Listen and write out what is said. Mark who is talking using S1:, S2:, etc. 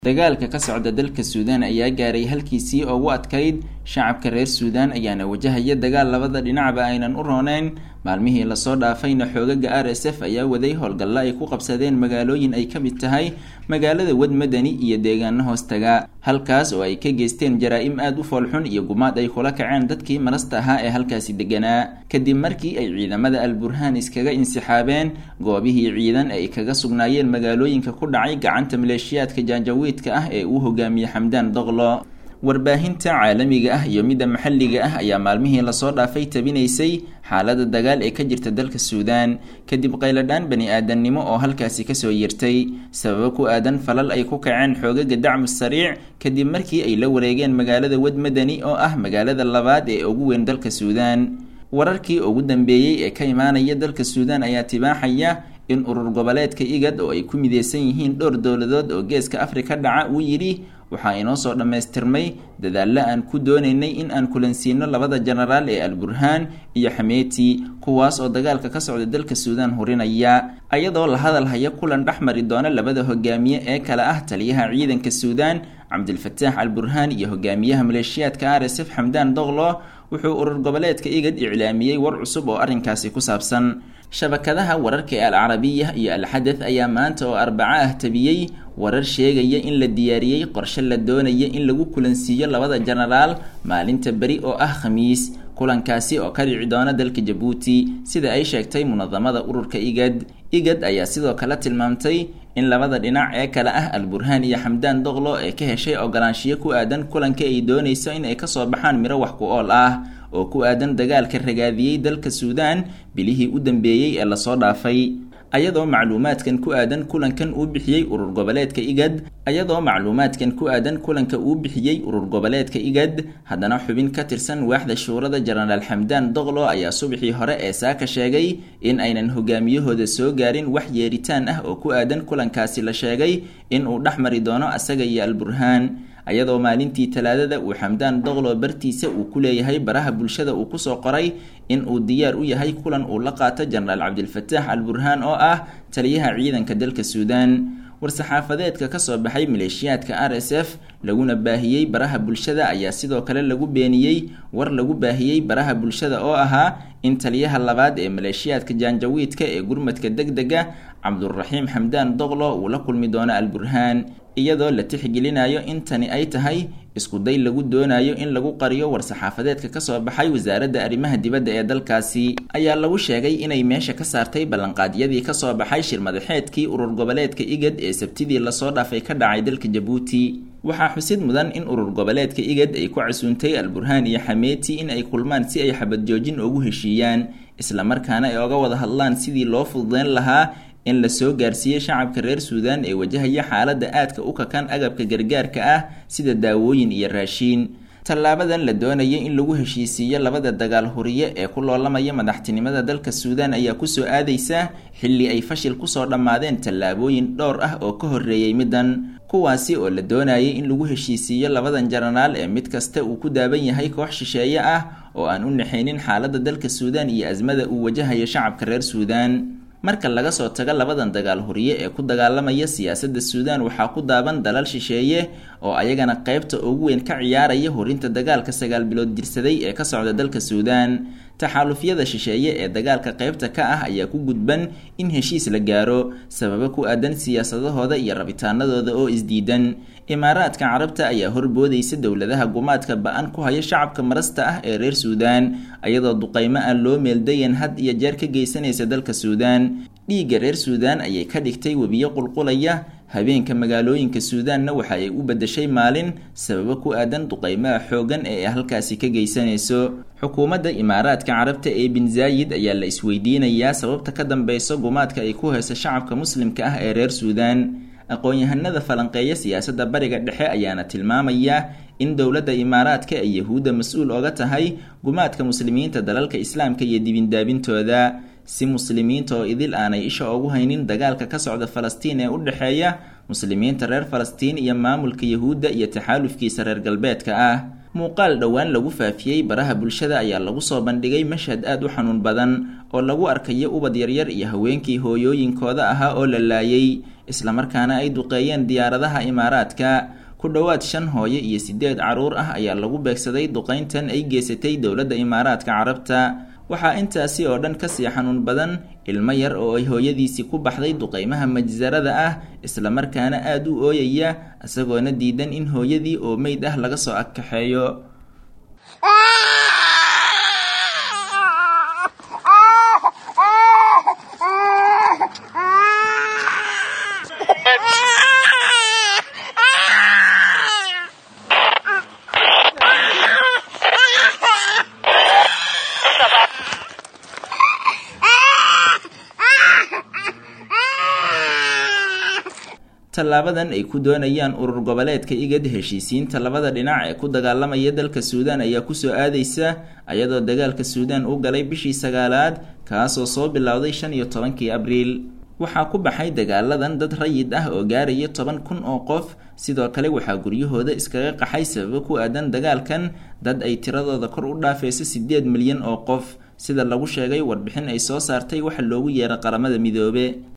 S1: dagaalka ka socda dalka suudaan ayaa gaaray halkiisii ugu adkayd shacabka reer suudaan ayaana wajahaya dagaal labada dhinacba aynan u rooneyn maalmihii lasoo dhaafayna xoogaga r s f ayaa waday howlgallo ay ku qabsadeen magaalooyin ay ka mid tahay magaalada wad madani iyo deegaano hoostaga halkaas oo ay ka geysteen jaraa-im aada u foolxun iyo gumaad ay kula kaceen dadkii marasta ahaa ee halkaasi deganaa kadib markii ay ciidamada al burhaan iskaga insixaabeen goobihii ciidan ay kaga sugnaayeen magaalooyinka ku dhacay gacanta maleeshiyaadka jaanjawiidka ah ee uu hogaamiyey xamdaan doqlo warbaahinta caalamiga ah iyo midda maxalliga ah ayaa maalmihii lasoo dhaafay tabinaysay xaalada dagaal ee ka jirta dalka suudaan kadib qayladhaan bani aadamnimo oo halkaasi kasoo yirtay sababo ku aadan falal ay ku kaceen xoogaga dacmu sariic kadib markii ay la wareegeen magaalada wad madani oo ah magaalada labaad ee ugu weyn dalka suudaan wararkii ugu dambeeyey ee ka imaanaya dalka suudaan ayaa tibaaxaya in urur goboleedka igad oo ay ku mideysan yihiin dhowr dowladood oo geeska afrika dhaca uu yidhi waxaa inoo soo dhammaystirmay dadaallo aan ku doonaynay in aan kulansiino labada jenaraal ee al burhaan iyo xameeti kuwaas oo dagaalka ka socda dalka suudaan hurinaya ayadoo la hadal haya kulan dhex mari doona labada hogaamiye ee kale ah taliyaha ciidanka suudaan cabdilfataax al burhaan iyo hogaamiyaha maleeshiyaadka r s f xamdaan doqlo wuxuu urur goboleedka igad iclaamiyey war cusub oo arrinkaasi ku saabsan shabakadaha wararka ee al carabiya iyo al xadath ayaa maanta oo arbaco ah tabiyey warar sheegaya in la diyaariyey qorshe la doonaya in lagu kulansiiyo labada jenaraal maalinta beri oo ah khamiis kulankaasi oo ka dhici doona dalka jabuuti sida ay sheegtay munadamada ururka igad igad ayaa sidoo kale tilmaamtay in labada dhinac ee kale ah al burhaan iyo xamdaan doqlo ee ka heshay ogolaanshiyo ku aadan kulanka ay doonayso in ay kasoo baxaan miro wax ku ool ah oo ku aadan dagaalka ragaadiyey dalka suudaan bilihii u dambeeyey ee lasoo dhaafay ayadoo macluumaadkan ku aadan kulankan uu bixiyey urur goboleedka igad ayadoo macluumaadkan ku aadan kulanka uu bixiyey urur goboleedka igad haddana xubin ka tirsan waaxda shuurada jenaraal xamdaan doqlo ayaa subaxii hore ee saaka sheegay in aynan hogaamiyahooda soo gaarin wax yeeritaan ah oo ku aadan kulankaasi la sheegay in uu dhex mari doono asaga iyo al burhaan ayadoo maalintii talaadada uu xamdaan doqlo bartiisa uu ku leeyahay baraha bulshada uu kusoo qoray in uu diyaar u yahay kulan uu la qaato jenaraal cabdilfataax al burhaan oo ah taliyaha ciidanka dalka suudaan war-saxaafadeedka kasoo baxay maleeshiyaadka r s f laguna baahiyey baraha bulshada ayaa sidoo kale lagu beeniyey war lagu baahiyey baraha bulshada oo ahaa in taliyaha labaad ee maleeshiyaadka jaanjawiidka ee gurmadka deg dega cabduraxiim xamdaan doqlo uu la kulmi doono al burhaan iyadoo la tixgelinayo in tani ay tahay iskuday lagu doonayo in lagu qariyo war-saxaafadeedka kasoo baxay wasaaradda arrimaha dibadda ee dalkaasi ayaa lagu sheegay inay meesha ka saartay ballanqaadyadii kasoo baxay shir madaxeedkii urur goboleedka igad ee sabtidii lasoo dhaafay ka dhacay dalka jabuuti waxaa xusid mudan in urur goboleedka igad ay ku casuuntay al burhaan iyo xameeti in ay kulmaan si ay xabad joojin ugu heshiiyaan islamarkaana ay oga wada hadlaan sidii loo fududeyn lahaa in la soo gaarsiiyey shacabka reer suudaan ee wajahaya xaaladda aadka u kakan agabka gargaarka ah sida daawooyin iyo raashiin tallaabadan la doonaya in lagu heshiisiiyo labada dagaal huriye ee ku loolamaya madaxtinimada dalka suudaan ayaa kusoo aadaysa xilli ay fashil kusoo dhammaadeen tallaabooyin dhowr ah oo ka horreeyey middan kuwaasi oo la doonayay in lagu heshiisiiyo labadan jenaraal ee mid kasta uu ku daaban yahay koox shisheeye ah oo aan u naxaynin xaaladda dalka suudaan iyo asmada uu wajahayo shacabka reer suudaan marka laga soo tago labadan dagaal huriye ee ku dagaalamaya siyaasadda suudaan waxaa ku daaban dalal shisheeye oo ayagana qaybta ugu weyn ka ciyaaraya hurinta dagaalka sagaal bilood dirsaday ee ka socda dalka suudaan taxaalufyada shisheeye ee dagaalka qaybta ka ah ayaa ku gudban in heshiis la gaaro sababo ku aadan siyaasadahooda iyo rabitaanadooda oo isdiidan imaaraadka carabta ayaa horboodaysa dowladaha gumaadka ba-an ku haya shacabka marasta ah ee reer suudaan ayadoo duqaymo aan loo meeldayan had iyo jeer ka geysanaysa dalka suudaan dhiigga reer suudaan ayay ka dhigtay webiyo qulqulaya habeenka magaalooyinka suudaanna waxa ay u beddeshay maalin sababo ku aadan duqaymaha xooggan ee ay halkaasi ka geysanayso xukuumadda imaaraadka carabta ee bin zaayid ayaa la isweydiinayaa sababta ka dambeyso gumaadka ay ku hayso shacabka muslimka ah ee reer suudaan aqoon-yahanada falanqeeya siyaasadda bariga dhexe ayaana tilmaamaya in dowladda imaaraadka ay yahuudda mas-uul oga tahay gumaadka muslimiinta dalalka islaamka iyo dibindaabintooda si muslimiinta oo idil aanay isha ugu haynin dagaalka ka socda falastiin ee u dhexeeya muslimiinta reer falastiin iyo maamulka yahuudda iyo taxaalufkiisa reer galbeedka ah muuqaal dhowaan lagu faafiyey baraha bulshada ayaa lagu soo bandhigay mashhad aada u xanuun badan oo lagu arkayo ubad yaryar iyo haweenkii hooyooyinkooda ahaa oo la laayay islamarkaana ay duqeeyeen diyaaradaha imaaraadka ku dhowaad shan hooyo iyo sideed caruur ah ayaa lagu beegsaday duqeyntan ay geysatay dowladda imaaraadka carabta waxaa intaasi oo dhan kasii xanuun badan ilmo yar oo ay hooyadiisii ku baxday duqeymaha majsarada ah islamarkaana aada u ooyaya isagoona diidan in hooyadii oo meyd ah laga soo agkaxeeyo tallaabadan ay ku doonayaan urur goboleedka igad heshiisiinta labada dhinac ee ku dagaalamaya dalka suudaan ayaa kusoo aadaysa ayadoo dagaalka suudaan u galay bishii sagaalaad kaasoo soo bilowday shan iyo tobankii abriil waxaa ku baxay dagaaladan dad rayid ah oo gaaraya toban kun oo qof sidoo kale waxaa guryahooda iskaga qaxay sababo ku aadan dagaalkan dad ay tiradooda kor u dhaafayso siddeed milyan oo qof sida lagu sheegay warbixin ay soo saartay waxa loogu yeeray qaramada midoobe